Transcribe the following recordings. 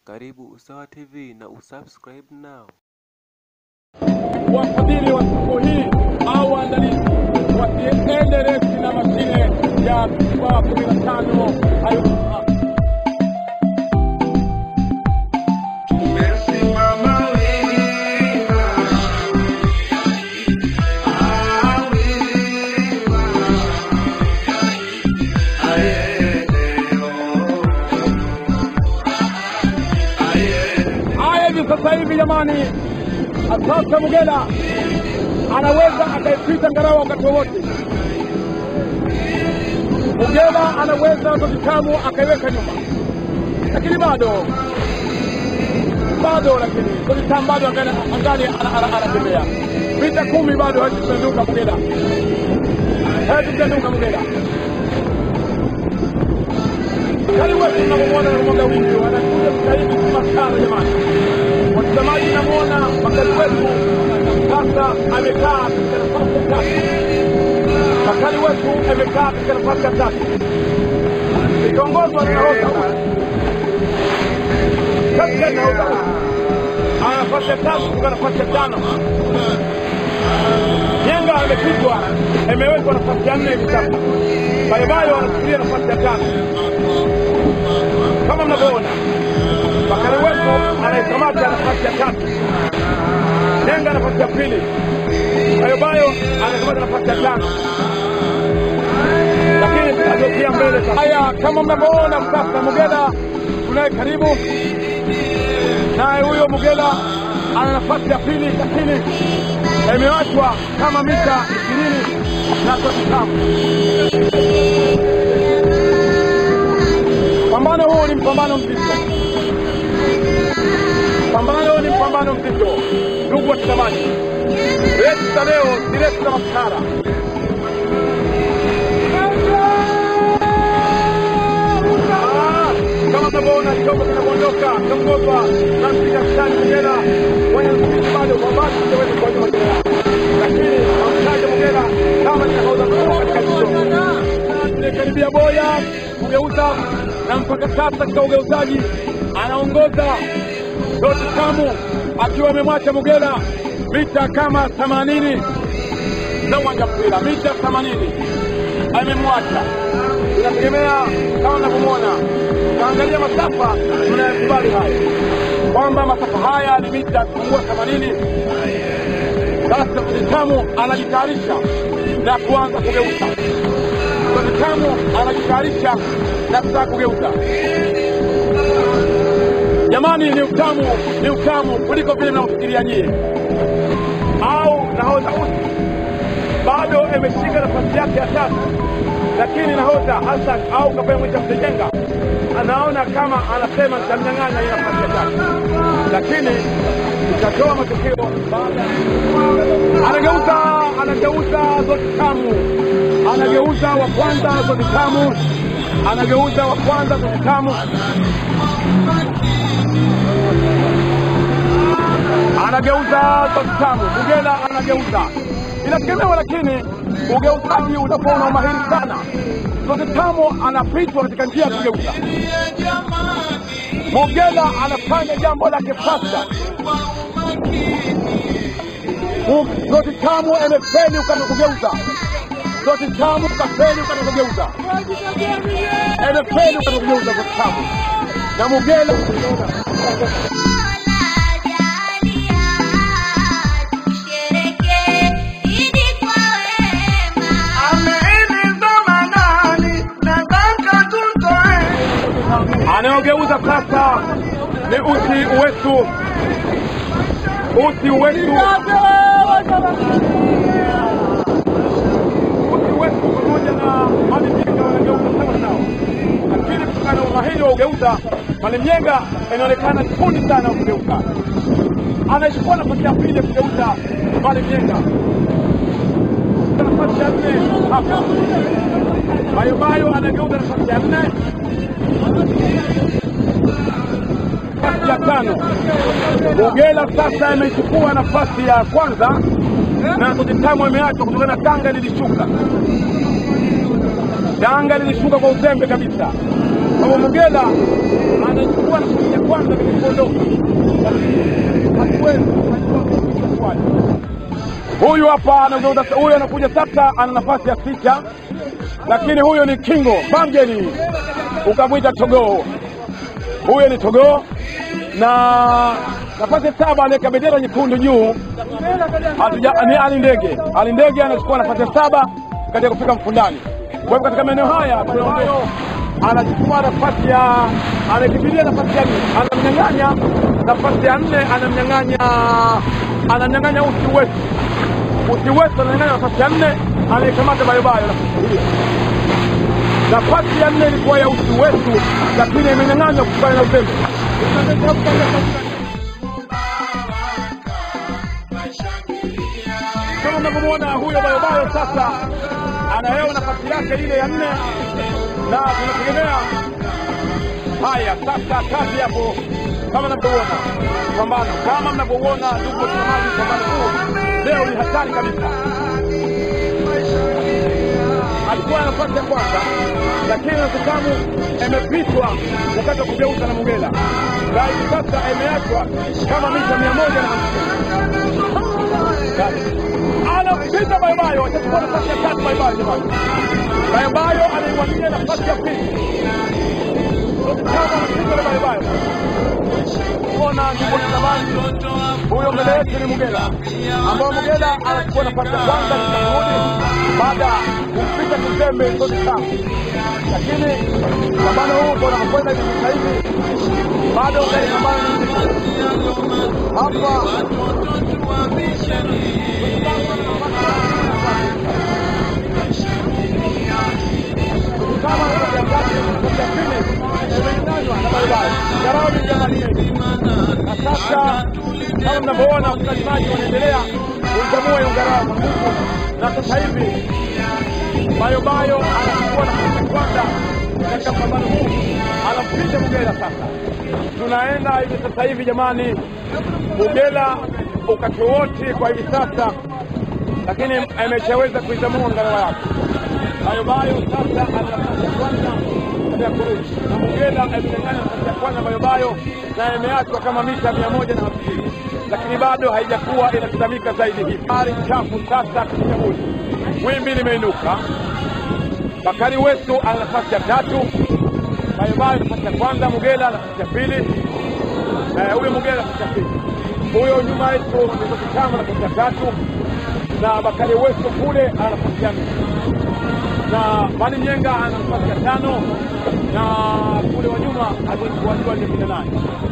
Karibu Usawa TV na usubscribe now. wafadhili wa siku hii au waandalizi wasiende resi na mashine ya FIFA kumi na tano hayo Tumesimama wima, ah, wima, aye, leo, aye. haya hivi sasa hivi jamani asasa mugela anaweza akaipita ngarawa wakati wowote mugela anaweza totitamu akaiweka nyuma lakini bado bado lakini totitamu bado angali angali ana- ana- anatembea vita kumi bado hatupenduka mugela hatupenduka mugela Yaani wewe tunamwona na mwanga wingi wanakuja sasa hivi kumakana jamani. Watazamaji namwona Bakari wetu sasa amekaa katika nafasi ya tatu. Bakari wetu amekaa katika nafasi ya tatu. Ikiongozwa na nahodha huyu. Katika nahodha huyu. Ana nafasi ya tatu kutoka nafasi ya tano. Yenga amepigwa, imewekwa nafasi ya nne hivi sasa. Bayobayo anashikilia nafasi ya tano kama mnavyoona Bakari wetu anaikamata nafasi ya tatu, Nenga nafasi ya pili, Bayobayo anakamata nafasi ya tano, lakini ageukia mbele sasa. Haya, kama mnavyoona sasa, Mugela tunaye karibu naye, huyo Mugela ana nafasi ya pili, lakini imewachwa kama mita ishirini na totitamu. Pambano huu ni mpambano mzito, pambano ni mpambano mzito, ndugu watazamaji. Resi za leo si resi za maskara. Ah, Kama mnavyoona chombo kinavyoondoka kiongozwa na mpiga mstari Mugera mwenye msikiti bado kwa mbali sijaweza kuona majina yao, lakini amtaja Mugera kama ninahodha mkuu katika jicho tumekaribia boya kugeuza na mpaka sasa katika ugeuzaji anaongoza Doti Kamu akiwa amemwacha Mugera mita kama themanini za uwanja mpira, mita themanini amemwacha. Inategemea kama unavyomwona, utaangalia masafa, tunayakubali haya kwamba masafa haya ni mita kupungua themanini. Sasa Dotikamu anajitayarisha na kuanza kugeuza. Dotikamu anajitayarisha na kutaka kugeuza. Jamani, ni utamu, ni utamu kuliko vile mnavyofikiria nyie. Au nahodha usi bado ameshika nafasi yake ya tatu, lakini nahodha Hassan au kapea mwisha Msejenga anaona kama anasema nitamnyang'anya hii nafasi ya tatu, lakini itatoa matokeo baada anageuza anageuza Zotikamu, anageuza wa kwanza Zotikamu, anageuza wa kwanza Zotikamu, anageuza Zotikamu, Mugela anageuza, inategemewa, lakini ugeuzaji utakuwa una umahiri sana. Zotikamu anapitwa katika njia ya kugeuza. Mugela anafanya jambo lake fasta. Zoti tamu amefeli ukataka kugeuza. Zoti tamu kafeli ukataka kugeuza. Amefeli ukataka kugeuza zoti tamu. Na Mugela Ameeleza manani, nataka tutoe. anayogeuza sasa ni uti wetu, uti wetu, uti wetu pamoja na Malimyenga wanageuza sawa sawa, lakini kutokana na umahiri wa ugeuza, Malimyenga inaonekana ni fundi sana wa kugeuza, anachukua nafasi ya pili ya kugeuza Malimyenga, nafasi ya nne hapa Bayobayo anageuza nafasi ya nne nafasi ya tano. Mugela sasa amechukua nafasi ya kwanza na Totitamu ameachwa kutokana na Tanga lilishuka. Tanga lilishuka kwa uzembe kabisa. Kwa hivyo Mugela anachukua nafasi ya kwanza katika Huyu hapa anageuza, huyu anakuja sasa, ana nafasi ya sita, lakini huyu ni Kingo Bamgeni, ukamwita Togoo. Huyu ni Togoo na nafasi saba anaweka bendera nyekundu juu, hatuja- ni Ali Ndege. Ali Ndege anachukua nafasi ya saba katika kufika mfundani. Kwa hivyo katika maeneo haya tunayo anachukua nafasi ya anakimbilia nafasi ya nne, anamnyang'anya nafasi ya nne, anamnyang'anya anamnyang'anya usi wetu usi wetu, ananyang'anya nafasi ya nne, anaikamata bayobayo nafasi hiyo. Nafasi ya nne ilikuwa ya usi wetu, lakini imenyang'anywa kutokana na uzembe. kama mnavyomwona huyo bayobayo sasa anahewa nafasi yake ile ya nne, na tunategemea haya sasa. Kazi hapo kama mnavyoona pambano, kama mnavyouona ndugu watazamaji, pambano huu leo ni hatari kabisa. Alikuwa na nafasi ya kwanza, lakini Nasekamu imepitwa wakati wa kugeuza na Mugela, na hivi sasa imeachwa kama mita mia moja na hamsini anapita Bayobayo, atachukua nafasi ya tatu. Bayobayo jamani, Bayobayo anaiwania nafasi ya pili. Kama anapita na Bayobayo, kuona ndugu watazamaji, huyo mbele yetu ni Mugela, ambao Mugela anachukua nafasi ya kwanza kitakudi baada ya kumpita Kizembe zote tano, lakini pambano huu ndo unakwenda hivi sasa hivi, bado gari pambano ni mzito hapa kama ya pili imenyang'anywa na Bayobayo, Jarabi Jamalini. Na sasa kama mnavyoona watazamaji wanaendelea kuikamua hiyo ngarawa kwa nguvu, na sasa hivi Bayobayo anachukua nafasi ya kwanza katika mpambano huu, anampita Mugela. Sasa tunaenda hivi sasa hivi, jamani, Mugela ukati wote kwa hivi sasa, lakini ameshaweza kuitamua ngarawa yake. Bayobayo sasa ana nafasi ya kwanza ya kurudi na Mugela amenyang'anya nafasi ya kwanza Bayobayo na imeachwa kama mita mia moja na hamsini lakini bado haijakuwa inatazamika zaidi hivi. Hali chafu sasa kichaguzi, wimbi limeinuka. Bakari Wesu ana nafasi ya tatu, Bayobayo nafasi ya kwanza, Mugela nafasi ya pili. Eh, huyo Mugela nafasi ya pili, huyo nyuma yetu ni Kitama nafasi ya tatu, na Bakari Wesu kule ana nafasi ya nne na Mali Nyenga ana nafasi ya tano na kule wa nyuma alikuwa ni kumi na nane.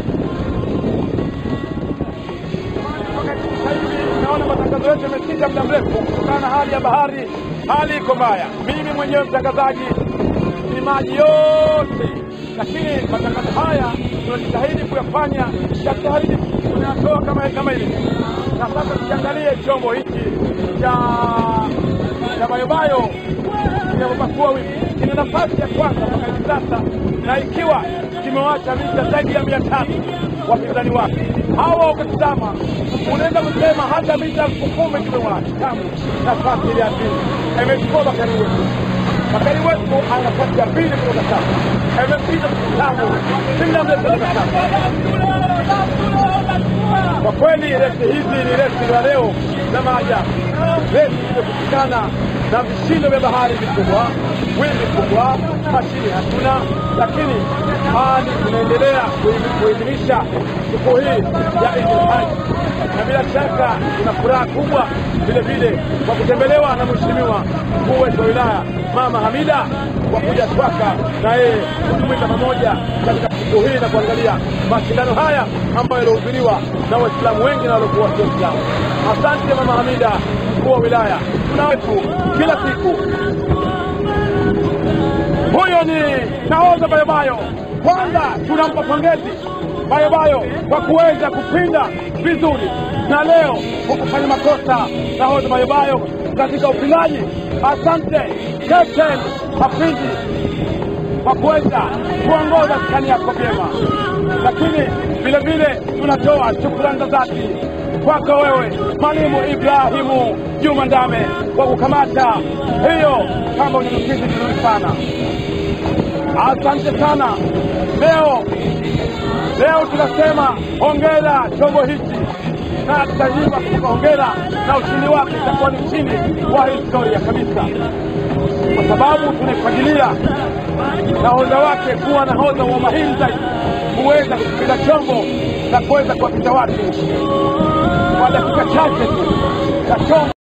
Sasa hivi naona matangazo yetu yameshinda muda mrefu kutokana na hali ya bahari, hali iko mbaya. Mimi mwenyewe mtangazaji ni maji yote, lakini matangazo haya tunajitahidi kuyafanya jitahidi tunayatoa kama kama ilivyo. Na sasa tukiangalie chombo hiki cha cha Bayobayo kinapopasua wimbi kina nafasi ya kwanza mpaka hivi sasa, na ikiwa kimewacha mita zaidi ya mia tatu wapinzani wake hawa. Ukitizama unaweza kusema hata mita elfu kumi kimewacha tangu nafasi ile ya pili imechukua Bakari Wetu. Bakari Wetu ana nafasi ya pili kutoka sasa, imepita tangu kila mletoka sasa. Kwa kweli resi hizi ni resi za leo za maajabu, resi zilizokutikana na vishindo vya bahari vikubwa, wimbi kubwa, mashini hatuna, lakini hali tunaendelea kuadhimisha siku hii ya Eid al-Haji, na bila shaka tuna furaha kubwa vile vile kwa kutembelewa na mheshimiwa mkuu wetu wa wilaya Mama Hamida kwa kuja Twaka na yeye kujumuika pamoja katika siku hii na kuangalia mashindano haya ambayo yalihudhuriwa na Waislamu wengi na waliokuwa sio Waislamu. Asante Mama Hamida, mkuu wa wilaya, tuna wetu kila siku. Huyo ni nahodha Bayobayo. Kwanza tunampa pongezi Bayobayo kwa kuweza kupinda vizuri, na leo hukufanya makosa nahodha Bayobayo katika upindaji. Asante Captain Mapindi kwa kuweza kuongoza skani yako vyema, lakini vile vile tunatoa shukrani za dhati kwako wewe Mwalimu Ibrahimu Juma Ndame kwa kukamata hiyo kama unyamkizi vizuri sana. Asante sana. Leo leo tunasema hongera chombo hichi na tutajipa kupa hongera na na ushindi wake itakuwa ni ushindi wa historia kabisa, kwa sababu tunaifagilia nahodha wake kuwa nahodha wa mahiri zaidi, kuweza kupiga chombo na kuweza kuwapita watu kwa dakika chache tu na chombo